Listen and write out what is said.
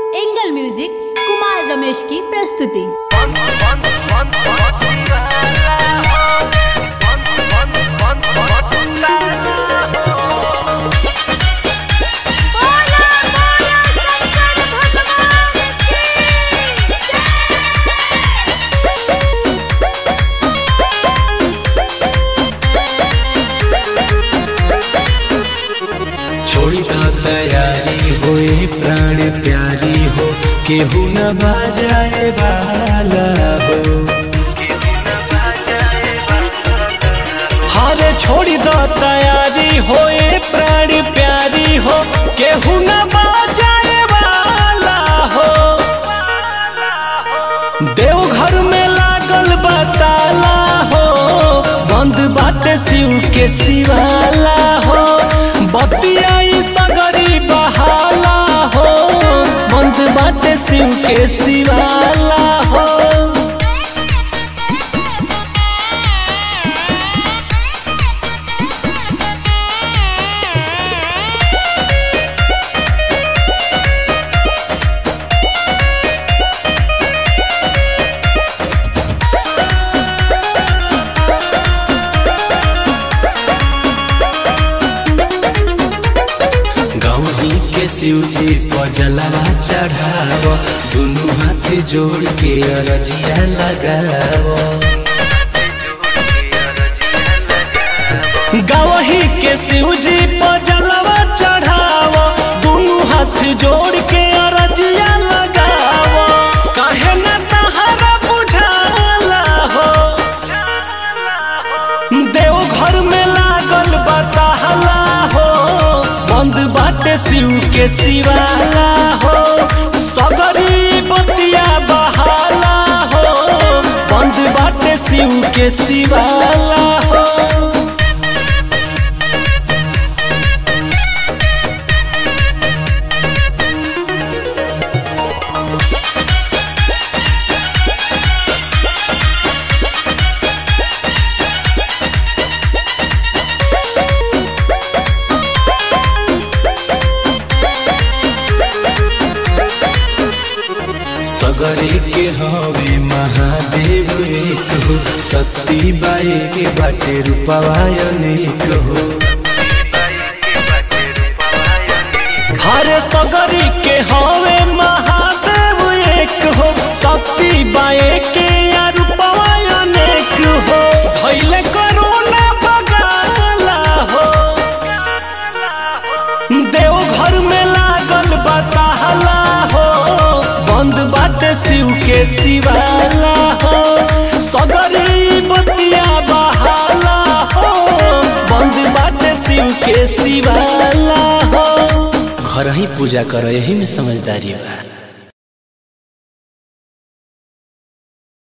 angle music Kumar Ramesh की प्रस्तुति छोड़ी तो तैयारी होए प्राण प्यारी हो केहू न बाजाए वाला हो हारे छोड़ी दो तैयारी होए प्राण प्यारी हो केहू न बाजाए वाला हो देवघर में लागल बताला हो बंद बाटे शिव के शिवाला हो बतियाई सगरी बहाला हो बंद बाटे शिव के शिवाला हो गौरी के शिव जी पर जलवा चढ़ाव दुनू हाथ जोड़ के अरजिया लगाव गवही के शिव जी पर जलवा चढ़ाव दुनू हाथ जोड़ के अरजिया लगाव काहे न तहरा बुझाला हो देवघर में लागल बताहला हो बंद बाटे शिव के शिवाला हो सगरी बतिया बहाला हो बंद बाटे शिव के शिवाला हो सगरी के हवे महादेव एक हो शक्ति बाई के बाटे रूपवा अनेक हो हरे सगरी के हवे महादेव एक हो शक्ति बाई के या रूपवा अनेक हो धैले करोना बगाला हो देवघर में लागल बताहला हो बंद बाटे शिव के शिवाला हो सगरी बतिया बहाला हो बंद बाटे शिव के शिवाला हो घर ही पूजा करो यही में समझदारी बा